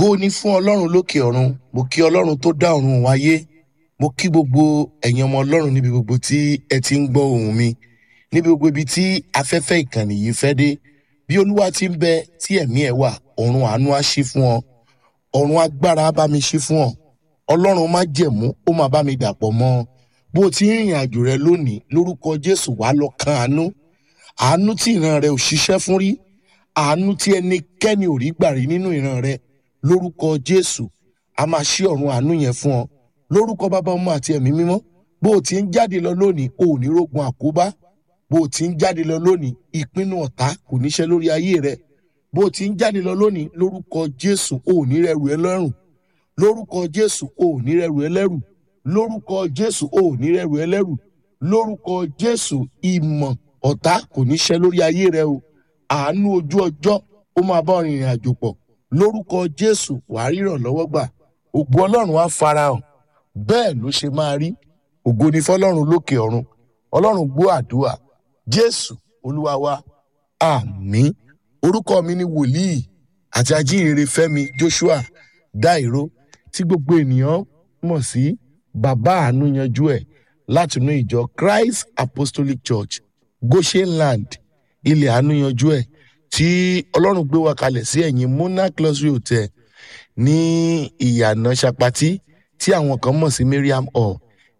ògo ni fún ọlọ́run lókè ọ̀run mo kí ọlọ́run tó dá ọ̀run wáyé mo kí gbogbo ẹ̀yin ọmọ ọlọ́run níbi gbogbo tí ẹ ti ń gbọ́ ohùn mi níbi gbogbo ibi tí afẹ́fẹ́ ìkànnì yìí fẹ́ dé bí olúwa ti ń bẹ tí ẹ̀mí ẹ̀ wà ọ̀run àánú á ṣí fún ọ ọ̀run agbára á bá mi ṣí fún ọ ọlọ́run má jẹ̀mú ó máa bá mi dàpọ̀ mọ́ ọ bó o ti ń rìnrìn àjò rẹ lónìí lórúkọ jésù wàá lọ kan àánú àánú tí ìran rẹ ò ṣiṣẹ́ fún rí àánú tí ẹnikẹ́ni ò rí gbà rí nínú ìran rẹ lórúkọ jésù a máa ṣí ọ̀run àánú yẹn fún ọ lórúkọ bàbá ọmọ àti ẹ̀mí mímọ́ bó o ti ń jáde lọ lónìí o ò ní rógun àkóbá bó o ti ń jáde lọ lónìí ìpinnu ọ̀tá kò ní ṣe lórí ayé rẹ bó o ti ń jáde lọ lónìí lórúkọ jésù o ò ní rẹrù ẹlẹ́rùn lórúkọ jésù o ò ní rẹrù ẹlẹ́rù lórúkọ jésù o ò ní rẹrù ẹlẹ́rù lórúkọ jésù ìmọ̀ ọ̀tá kò ní ṣe lórí ayé rẹ o àánú ojú ọjọ́ ó máa bá ọrìn ìrìn àjò pọ̀ lórúkọ jésù wàá ríràn lọ́wọ́ gbà ògo ọlọ́run á farahàn bẹ́ẹ̀ ló ṣe máa rí ògo ni fọlọ́run lókè ọ̀run ọlọ́run gbọ́ àdúrà jésù olúwa wa àmín orúkọ mi ni wòlíì àti ajínrere fẹ́mi joshua dairo tí gbogbo ènìyàn mọ̀ sí bàbá àánú yanjú ẹ̀ látinú ìjọ christ apostolic church goshenland ilẹ̀ àánú yanjú ẹ̀ tí ọlọ́run gbé wa kalẹ̀ sí ẹ̀yìn monarch luxury hotel ní ìyànà sapati tí àwọn kan mọ̀ sí mariam hall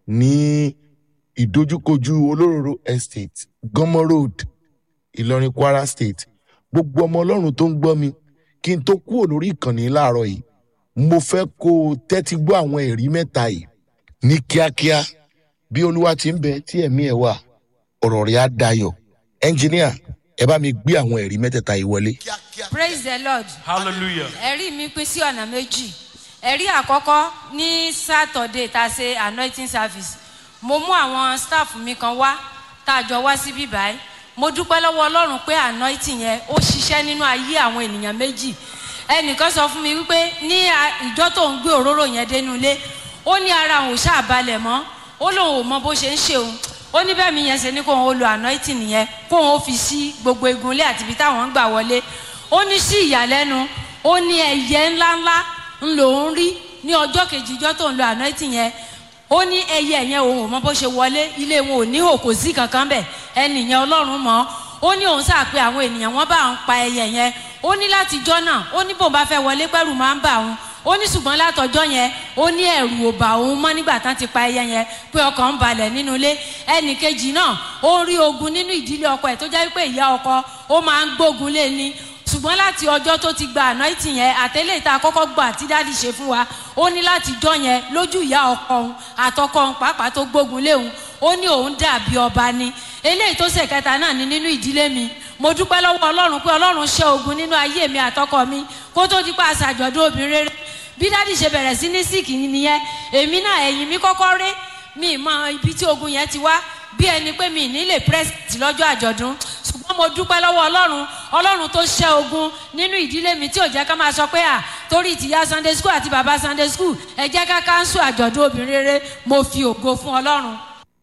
ní ìdojúkojú olóróró estate gọmọ road ìlọrin kwara state gbogbo ọmọ ọlọ́run tó ń gbọ́ mi kí n tó kúrò lórí ìkànnì láàárọ̀ yìí mo fẹ́ kó o tẹ́tí gbọ́ àwọn ẹ̀rí mẹ́ta yìí ní kíákíá bí olúwa ti ń bẹ tí ẹ̀mí ẹ̀ wà ọ̀rọ̀ rẹ̀ á dayọ̀ ẹnjìníà ẹ bá mi gbé àwọn ẹ̀rí mẹ́tẹ̀ẹ̀ta yìí wọlé. praise the lord Hallelujah. ẹ̀rí mi pín sí ọ̀nà méjì ẹ̀rí àkọ́kọ́ ní saturday tá a ṣe anointing service mo mú àwọn staff mi kan wá tá a jọ wá síbí báyìí mo dúpẹ́ lọ́wọ́ ọlọ́run pé anointing yẹn ó ṣiṣẹ́ nínú ayé àwọn ènìyàn méjì ẹnìkan sọ fún mi wípé ní a- ìjọ tó ń gbé òróró yẹn dénú ilé ó ní ara òun ò ṣàbalẹ̀ mọ́ ó lóun ò mọ bó ṣe ń ṣe òun ó ní bẹ́ẹ̀ mi yẹn ṣe ní kóun ó lo anointing yẹn kóun ó fi sí gbogbo egunlé àti ibi táwọn ń gbà wọlé ó ní sí ìyàlẹ́nu ó ní ẹyẹ ńláńlá ń lòún rí ní ọjọ́ kejì ìjọ tó ń lo anointing yẹn ó ní ẹyẹ yẹn òun ò mọ bó ṣe wọlé ilé wọn ò ní òkò sí kankan bẹ̀ ẹnìyẹn ọlọ́run mọ́ ó ní òun sáà pé àwọn ènìyàn wọn bá òun pa ẹyẹ yẹn ó ní látijọ́ náà ó ní bòun bá fẹ́ wọlé pẹ́rù máa ń bà òun ó ní ṣùgbọ́n látọjọ́ yẹn ó ní ẹ̀rù ò bà òun mọ́ nígbà tán ti pa ẹyẹ yẹn pé ọkàn ń balẹ̀ nínú ilé ẹnì kejì náà ó ń rí ogun nínú ìdílé ọkọ ẹ̀ tó jẹ́ pé ìyá ọkọ ó máa ń gbógun lé ní ṣùgbọ́n láti ọjọ́ tó ti gba anointing yẹn àtẹ́lẹ̀ tá a kọ́kọ́ gbà tí dáàdì ṣe fún wa ó ní láti jọ́ yẹn lójú ìyá ọkọ òun àtọkọ òun pàápàá tó gbógun lé òun ó ní òun dàbí ọba ni eléyìí tó ṣe kẹta náà ni nínú ìdílé mi mo dúpẹ́ lọ́wọ́ ọlọ́run pé ọlọ́run ṣẹ́ ogun nínú ayé mi àtọkọ mi kó tó di pa àṣàjọ̀dún obìnrin rere bí dáàdì ṣe bẹ̀rẹ̀ sí ní síìkì nìyẹn èmi náà ẹ̀yìn mi kọ́kọ́ ré mi mọ ibi tí ogun yẹn ti wá bí ẹni pé mi ní lè pírẹ́sìtì lọ́jọ́ àjọ̀dún ṣùgbọ́n mo dúpẹ́ lọ́wọ́ ọlọ́run ọlọ́run tó ṣẹ́ ogun nínú ìdílé mi tí ò jẹ́ ká máa sọ pé à torí tìyá sunday school àti bàbá sunday school ẹ jẹ́ ká káńsù àjọ̀dún obìnrin rere mo fi ògo fún ọlọ́run.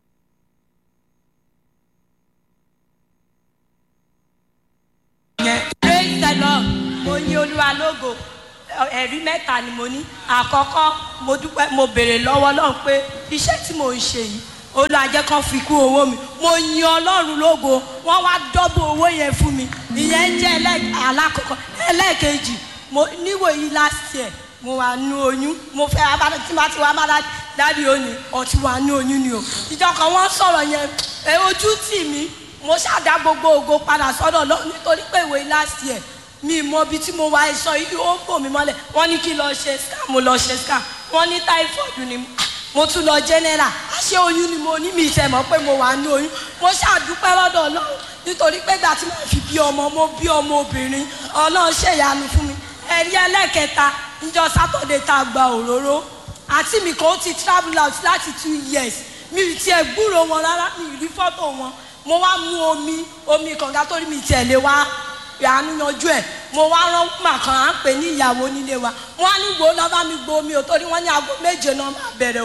praise the lord mo ní olúwa lógo ẹ̀rí mẹ́ta ni mo ní àkọ́kọ́ mo dúpẹ́ mo béèrè lọ́wọ́ ọlọ́run pé iṣẹ́ tí mo ń ṣe yìí olúwa jẹ́ kán fi kún owó mi mo yin ọlọ́run lógo wọ́n wá dọ́bù owó yẹn fún mi ìyẹn jẹ́ ẹlẹ́- alákọ̀ọ́kọ́ ẹlẹ́ẹ̀kejì mo níwòyí last year mo wà nú oyún mo fẹ́ abájá tí ma ti wá bá dáàdi òní ọtí wà nú oyún ni o ìjọ kan wọ́n sọ̀rọ̀ yẹn ẹ ojú tì mí mo ṣàdá gbogbo ògo padà sọ́dọ̀ lọ nítorí pé ìwé last year mi mọ ibi tí mo wá ẹ̀ṣọ́ yìí ó bò mí mọ́lẹ̀ wọ́n ní kí n lọ ṣe scan mo lọ ṣe scan wọ́n ní typhoid ni mo tún lọ general àṣé oyún ni mo ní mi ìṣẹ̀ mọ́ pé mo wà ní oyún mo ṣàdúpẹ́ lọ́dọ̀ ọlọ́run nítorí pé ìgbà tí mo fi bí ọmọ mo bí ọmọ obìnrin ọlọ́run ṣèyanu fún mi ẹ̀rí ẹlẹ́kẹta níjọ sátọ̀dẹ̀ tá a gba òróró àti mi kan ó ti travel out láti two years mi ì tiẹ̀ gbúrò wọn rárá mi ì rí fọ́tò wọn mo wá mú omi omi kànga torí mi tiẹ̀ lé wá ìyanu yanjú ẹ̀ mo wá rán màkàn à ń pè ní ìyàwó nílé wa wọ́n á ní gbòó lọ́ bá mi gbó omi ò torí wọ́n ní aago méje náà máa bẹ̀rẹ̀ o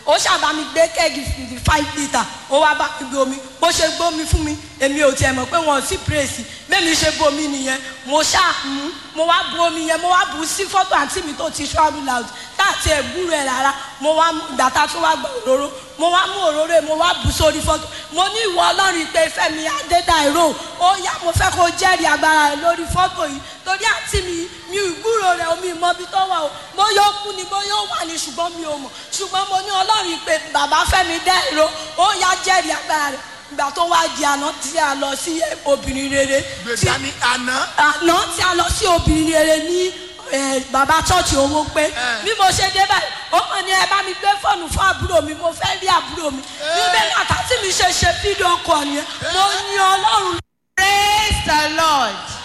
ó ṣàbá mi gbé kẹ́ẹ̀gì fifty five litre ó wá bá mi gbé omi bó ṣe gbómi fún mi èmi ò tiẹ̀ mọ̀ pé wọn ò sí pírèsì bẹ́ẹ̀ni ṣe bomi nìyẹn mo ṣáà mú mo wá bu omi yẹn mo wá bu sí fọ́tò àǹtí mi tó ti travel out láti ẹ̀gbúrò ẹ̀ rárá mo wá mú ìgbà tá a tún wá gba òróró mo wá mú òróró yẹn mo wá bu sórí fọ́tò mo ní ìwọ ọlọ́run pé fẹ́mi adédàìró ó yá mo fẹ́ kó jẹ́rìí agbára rẹ̀ lórí fọ́tò yìí torí àǹtí mi mi ìgbúrò rẹ̀ omi ìmọ̀bi tó wà o mo yóò kú ni mo yóò wà ní ṣùgbọ́n mi ò mọ̀ ṣùgbọ́n mo ní ọlọ́run pé bàbá fẹ́mi dẹ́rọ ó yá jẹ́rìí agbára rẹ̀ ìgbà tó wá di àná tí a lọ sí obìnrin rere tí gbèsè ní àná. àná tí a lọ sí obìnrin rere ní eh, bàbá chọ́ọ̀chì owó pé bí mo ṣe dé báyìí ó kàn ní ẹ bá mi gbé fóònù fún àbúrò mi mo fẹ́ rí àbúrò mi bí bẹ́ẹ̀ náà tàbí mi ṣe ṣe fídíò kọ nìyẹn mo ní ọlọ́run praise the lord